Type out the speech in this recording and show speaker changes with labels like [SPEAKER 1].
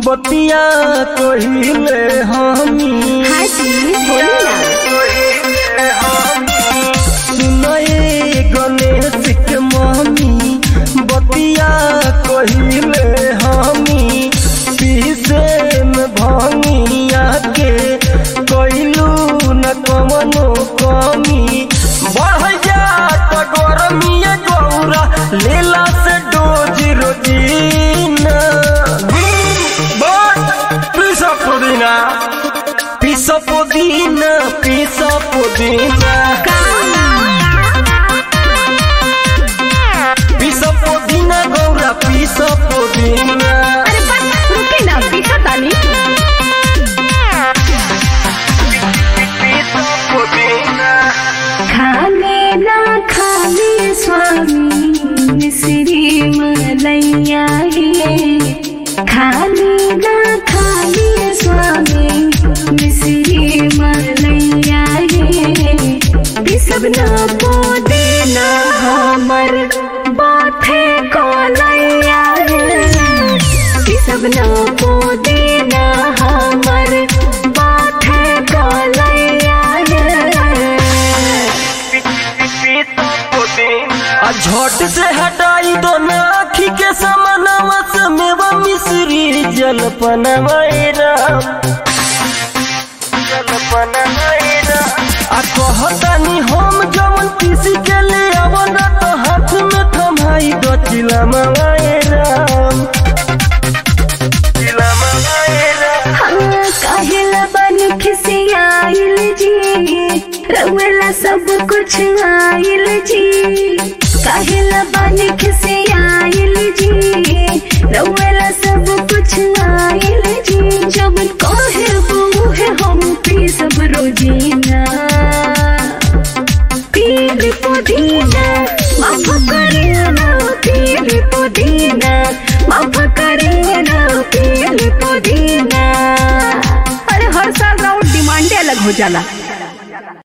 [SPEAKER 1] बतिया कहिले हमी
[SPEAKER 2] हाँ जी बोली ना
[SPEAKER 1] सुनए गणेश के मम्मी बतिया कहिले हमी पीसे में भंगिया के कैलू न कमनो कमी बढ़ जात गरमिया गौरा लेला से डोज रोजीना पिसा पुदीना पिसा पुदीना पिसा पुदीना पिसा पुदीना गौरा पिसा पुदीना
[SPEAKER 2] अरे बस रुके ना पीछा तानी
[SPEAKER 1] पिसा पुदीना
[SPEAKER 2] खाने ना खाने स्वामी मिश्री मलैया है खाने ना खाने स्वामी मिश्री मलैया है सब ना पोदे ना हमर बाथे को लैया है सब ना पोदे ना हमर बाथे को लैया है
[SPEAKER 1] आ झट से हटाई दो ना आखी के समानवा से मेवा मिश्री जलपनवा राम जलपनवा राम आ कहतानी हम जवन किसी के ले आवना तो हाथ में थमाई दो चिलमवा राम चिलमवा राम
[SPEAKER 2] काहेला बन खिसियाइल जी रउला सब कुछ आइल जी काहेला बन खिसियाइल जी रउला सब कुछ आइल जी जब कहे वो है हम पी सब रोजीना पील पुदीना माफ करिएना पील पुदीना माफ करिएना पील पुदीना अरे हर साल राउंड डिमांडे अलग हो जाला